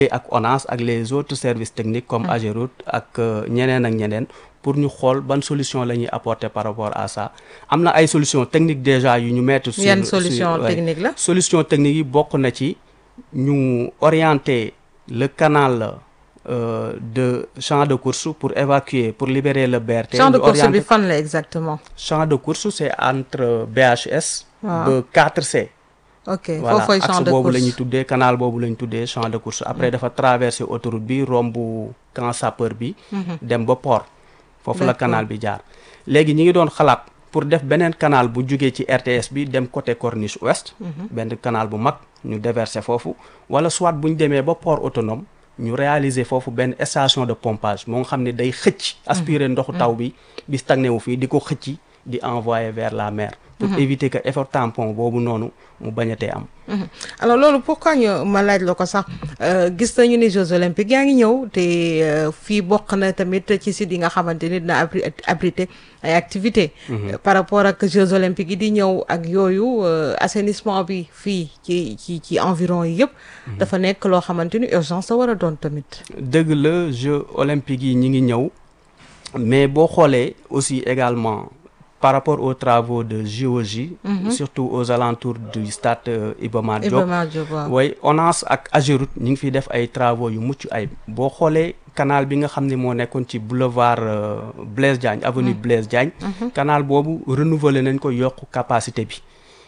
ak ONAS ak les autres services techniques comme Ageroute ak ñeneen ak ñeneen pour ñu xool ban solution la ñuy apporter par rapport à ça am na ay solutions techniques déjà yu ñu mettre sur yan solution technique la solution technique yi bokk na ci ñu orienter le canal euh, de champ de course pour évacuer pour libérer le BRT champ de ñu course bi orienter- fan la exactement champ de course c'est entre BHS waaw ba 4C ok voilà foofu champ axe de boobu la ñuy course tuddee canal boobu la ñu tuddee champ de course après dafa traverser autoroute bi romb camp sapeur bi dem ba port foofu la D'accord. canal bi jaar léegi ñi ngi doon xalaat pour def beneen canal bu jugee ci RTS bi dem côté corniche ouest benn canal bu mag ñu déverser foofu wala soit bu ñu demee ba port autonome ñu réaliser foofu benn station de pompage moo nga xam ne day xëcc aspirer ndoxu taw bi bi stagné wu fii di ko xëcc di envoyer vers la mer pour éviter que effort tampon boobu noonu mu bañatee am Mhm. alors loolu pourquoi ñu ma laaj la ko sax euh, gis nañu ni Jeux olympiques yaa ngi ñëw te euh, fii bokk na tamit ci site yi nga xamante ni dina abri abriter ay activités. Euh, par rapport ak Jeux olympiques yi di ñëw ak yooyu euh, assainissement bi fii ci ci ci environ yi yëpp. dafa nekk loo xamante ni urgence la war a doon tamit. dëgg la Jeux olympiques yi ñi ngi ñëw mais boo xoolee aussi également par rapport aux travaux de géologie surtout aux alentours du stade euh, Iba Mar Diop Iba Mar Diop waaw. way ONAS ak Ageroute ñi ngi fiy def ay travaux yu mucc ay boo xoolee canal bi nga xam ne moo nekkoon ci boulevard euh, Blaise Diagne avenue Blaise Diagne canal boobu renouveler nañ ko yokk capacité bi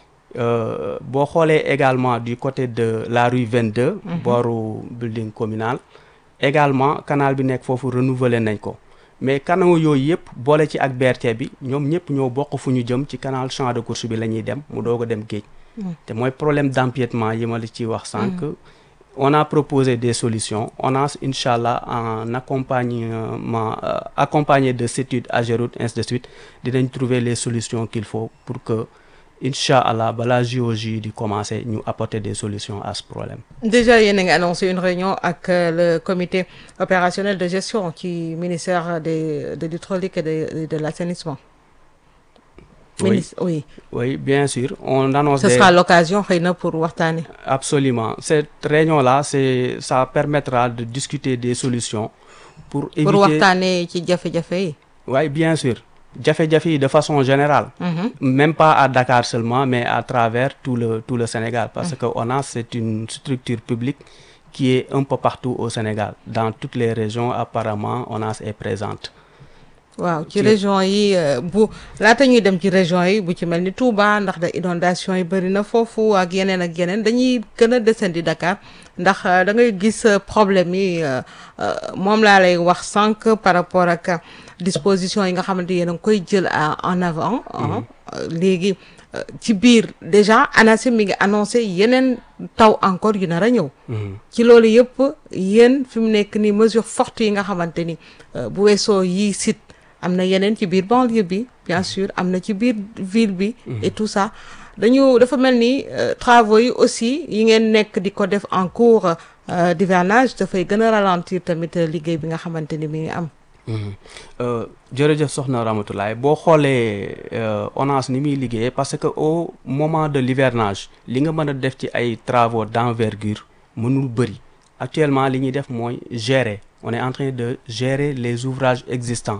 Euh, boo xoolee également du côté de la rue 22 booru building communal également canal bi nekk foofu renouveler nañ ko mais canaux yooyu yëpp boole ci ak BRT bi ñoom ñëpp ñoo bokk fu ñu jëm ci canal champ de course bi la ñuy dem mu doog a dem géej te mooy problème d'empiètement yi ma la ci wax sànq on a proposé des solutions on a incha allah en accompagnement euh, accompagné de CETUD Ageroute ainsi de suite dinañ trouver les solutions qu'il faut pour que incha allah balaa JOJ di commencer ñu apporter des solutions à ce problème Déjà yéen a ngi annoncé une réunion ak euh, le comité opérationnel de gestion ci ministère de de l'hydraulique et de de l'assainissement. Oui. Ministre oui. oui bien sûr on annonce Ce des- sera l'occasion xëy na pour waxtaanee. Absolument. Cette réunion-là, c'est, ça permettra de discuter des solutions pour éviter... pour waxtaanee ci jafe-jafe yi. Oui, bien sûr. Jafe-jafe yi de façon générale. Mhm. Même pas à Dakar seulement, mais à travers tout le, tout le Sénégal. Parce que ONAS, c'est une structure publique qui est un peu partout au Sénégal. Dans toutes les régions, apparemment, ONAS est présente. waaw ci Ci- région yi euh, bu laata ñuy dem ci région yi bu ci mel ni Touba ndax da inondation yi bëri na foofu ak yeneen ak yeneen dañuy gën a descendi Dakar ndax euh, da ngay gis euh, problème yi euh, euh, moom laa lay wax sànq par rapport ak euh, disposition yi nga xamante yéen a ngi koy jël à- en avant ah, euh, léegi euh, ci biir déjà ANACIM mi ngi annoncé yeneen taw encore yu nar a ñëw ci loolu yëpp yéen fi mu nekk ni mesure forte yi nga xamante ni euh, bu weesoo yi site am na yeneen ci biir banlieue bi bien sûr am na ci biir ville bi et tout ça dañu dafa mel ni euh, travaux yi aussi yi ngeen nekk di ko def en cours euh, d'hivernage dafay gën a ralentir tamit euh, liggéey bi nga xamante ni mi ngi am Euh, jërëjëf soxna Ramatoulaye boo xoolee euh, ONAS ni muy liggéeyee parce que au moment de l'hivernage li nga mën a def ci ay travaux d'envergure mënul bëri actuellement li ñuy def mooy gérer on est en train de gérer les ouvrages existants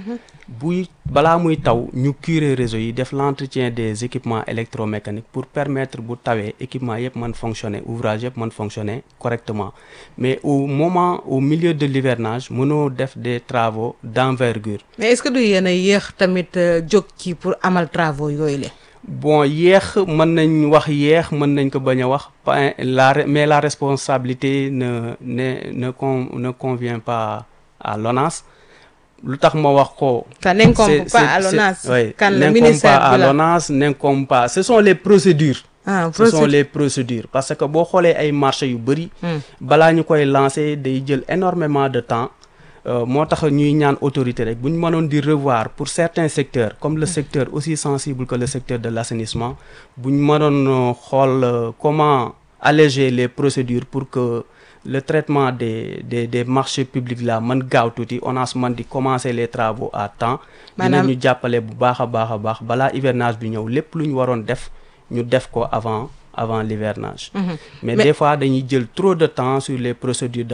buy balaa muy taw ñu curer réseau yi def l'entretien des équipements électromécaniques pour permettre bu tawee équipement yëpp mën fonctionner ouvrage yëpp mën fonctionner correctement mais au moment au milieu de l'hivernage mënoo def des travaux d'envergure mais est-ce que du yéen a yéex tamit euh, jóg ci pour amal travaux yooyu la bon yéex mën nañ wax yéex mën nañ ko bañ a wax pa- la re- mais la responsabilité ne ne ne con, ne convient pas à l'ONAS lu tax ma wax ko ça n'incombe c'est- pas c'est- à l'ONAS c'est- oui, kan le n'incombe ministère pas à bi la l'ONAS n'incombe pas ce sont les procédures ah ce sont procédure les procédures parce que boo xoolee ay marché yu bëri Hmm. balaa ñu koy lancer day jël énormément de temps euh, moo tax ñuy ñaan autorité rek bu ñu mënoon di revoir pour certains secteurs comme le secteur aussi sensible que le secteur de l'assainissement bu ñu mënoon euh, xool euh, comment alléger les procédures pour que le traitement des des des marchés publics là mën gaaw tuuti ONAS mën di commencer les travaux à temps Maanaam- dinañu jàppale bu baax a baax a baax balaa hivernage bi ñëw lépp lu ñu waroon def ñu def ko avant avant l'hivernage mais Mais- des fois dañuy jël trop de temps sur les procédures